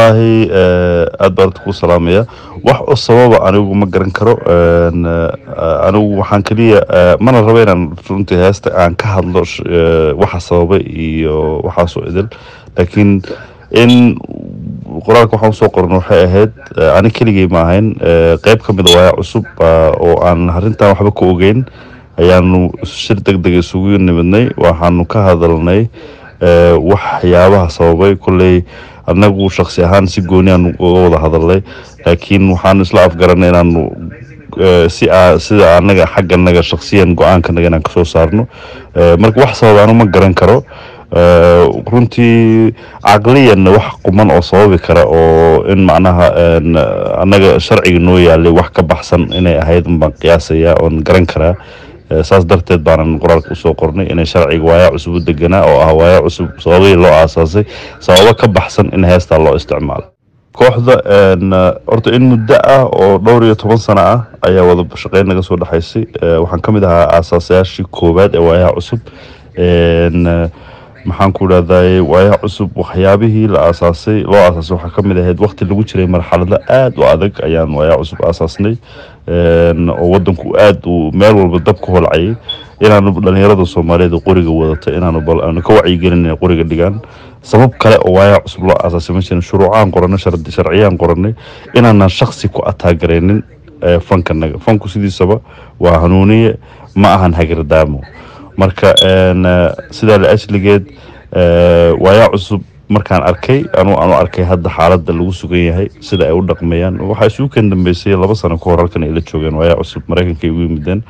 wallahi aad baan ku salaamaya wax u sababa anigu ma garan karo een, eh, anigu waxaan keliya eh, mana rabo inaan runtii heesta aan ka hadlo sh- eh, waxa sababay iyo waxaasoo idil laakiin in qoraalka waxaan usoo qorno waxay ahayd eh, ani keligay ma ahayn eh, qeyb ka mid a waaya cusub ah, oo aan arrintan waxba ka ogeyn ayaanu shir deg deg isugu nimidnay waxaanu ka hadalnay eh, waxyaabaha sababay kolley annagu shaksi ahaan si gooni aan uga wada hadalnay laakiin waxaanu isla afgaranay inaanu eh, si aa- sida anaga xagganaga shaksiyan go-aankanaga inaan kasoo saarno Eh, marka wax sabab anu ma garan karo Eh, runtii caqliyanna wax quman oo sababi kara oo in macnaha een, annaga sharciga noo yaalay wax ka baxsan inay ahayd baan qiyaasaya oon garan karaa Eh, saas darteed baanan qoraalka usoo qornay inay sharciga waaya cusub u deganaa oo ah waaya cusub sababihii loo aasaasay sababo ka baxsan in heestaa loo isticmaalo kooxda een, eh, horta in muddo ah oo dhowr iyo toban sano ah ayaa wada shaqeyn naga soo dhexaysay Eh, waxaan ka mid ahaa aasaasayaashii koowaad ee waayaha cusub Een, eh, maxaan ku dhahday waayaha cusub waxyaabihii la aasaasay loo aasaasay waxaa ka mid ahayd waqti lagu jiray marxalado aad u adag ayaan waayaha cusub aasaasnay Een, oo wadanku aad uu meel walba dab ka holcayay inaanu dhalinyarada soomaaliyeed oo qoriga wadata inaanu bal aanu ka wacyigelin inay qoriga dhigaan sabab kale oo waayaha cusub loo aasaasay ma jirin shuruucaan qoranay shardi- sharciyaan qoranay inaanan shaksi ku ataagareynin eh, fankanaga fanku sidiisaba waa hanuuniye ma ahan hagardaamo marka een, eh, sidaa la ajligeed eh, waayaa cusub markaan arkay anu anu arkay hadda xaaladda lagu sugan yahay sida ay u dhaqmayaan waxaa isugu kan dambeysay laba sano ka hor halkan ay la joogeen waayaa cusub maraykanka ay ugu yimideen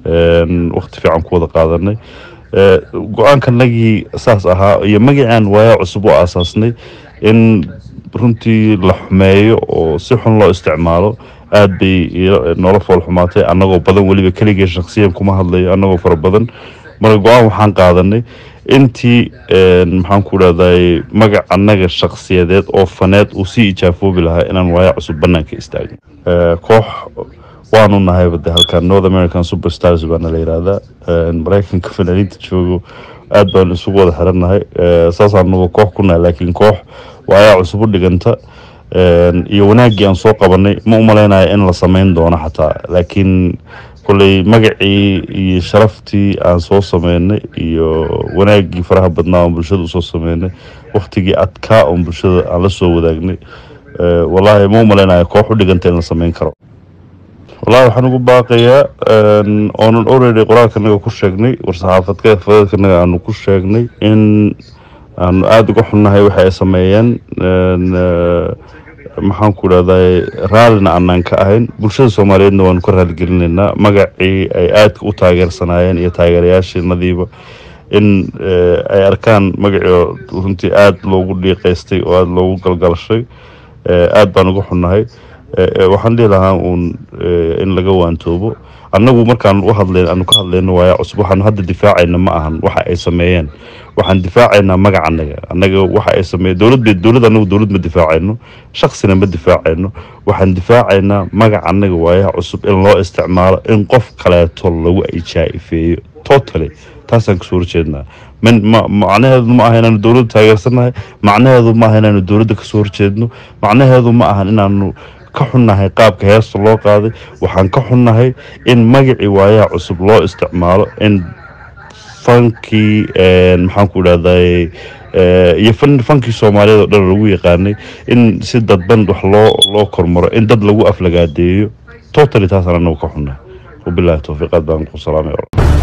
Een, waqti fiican ku wada qaadanay Eh, go-aankanagii saas ahaa iyo magacaan waayaa cusub u aasaasnay in runtii la xumeeyo oo si xun loo isticmaalo aad bay ilo- noola fool xumaatay annagoo badan weliba keligee shaksiyan kuma hadlayo annagoo fara badan marka go-aan waxaan qaadanay intii een, maxaan ku dhahday magac annaga shaksiyadeed oo faneed uu sii ijaafoobi lahaa inaan waaya cusub banaanka istaagno Eh, koox waanu nahay bade halkan north american superstars baana la yihahdaa Een, maraykanka fanaaniinta joogo aad baan isugu wada xirannahay Eh, saasaanu koox ku nahay laakiin koox waayaa cusub u dhiganta Een, iyo wanaaggii aan soo qabanay ma u malaynayo in la samayn doono xataa laakiin kolley magacii iyo sharaftii aan soo sameynay iyo wanaaggii faraha badnaa oon bulshada usoo sameynay waqtigii adkaa oon bulshada aan la soo wadaagnay Eh, wallaahi ma u malaynayo koox u dhiganta in la samayn karo wallaahi waxaan ugu baaqayaa een, oonan already qoraalkanaga ku sheegnay war-saxaafadka fadadkanaga aanu ku sheegnay in aanu aada uga xunnahay waxa ay sameeyeen een, eh, maxaan ku dhahday raallina aanaan ka ahayn bulshada soomaaliyeedna waanu ka raaligelinaynaa magacii ay aadka u taageersanaayeen iyo taageerayaashiinadiiba in eh, ay arkaan magacii oo runtii aada loogu dhiiqaystay oo aada loogu galgalashay Eh, aad baan uga xunnahay Eh, eh, waxaan dhihi lahaa uun eh, in laga waantoobo annagu markaan u hadlayn aanu ka hadlayno waaya cusub waxaanu hadda difaacayna ma ahan waxa ay sameeyeen waxaan difaacaynaa magac annaga annaga waxa ay sameeyeen dowlad bay dowlad annagu dowlad ma difaacayno shaksina ma difaacayno waxaan difaacaynaa magac annaga waayaha cusub in loo isticmaalo in qof kaleeto lagu ijaa-ifeeyo totally taasaan kasoo horjeednaa min ma macnaheedu ma aha inaanu dowladda taageersanahay macnaheedu ma aha inaanu dowladda kasoo horjeedno macnaheedu ma ahan inaanu ka xunnahay qaabka heesta loo qaaday waxaan ka xunnahay in magacii waayaha cusub loo isticmaalo in fankii een, maxaan ku dhahday iyo fan- fankii soomaaliyeed oo dhan lagu yaqaanay in si dadban wax loo loo kormaro in dad lagu aflagaadeeyo totally taasaan anagu ka xunnahay wabilahi towfiiqaad baan ku salaamay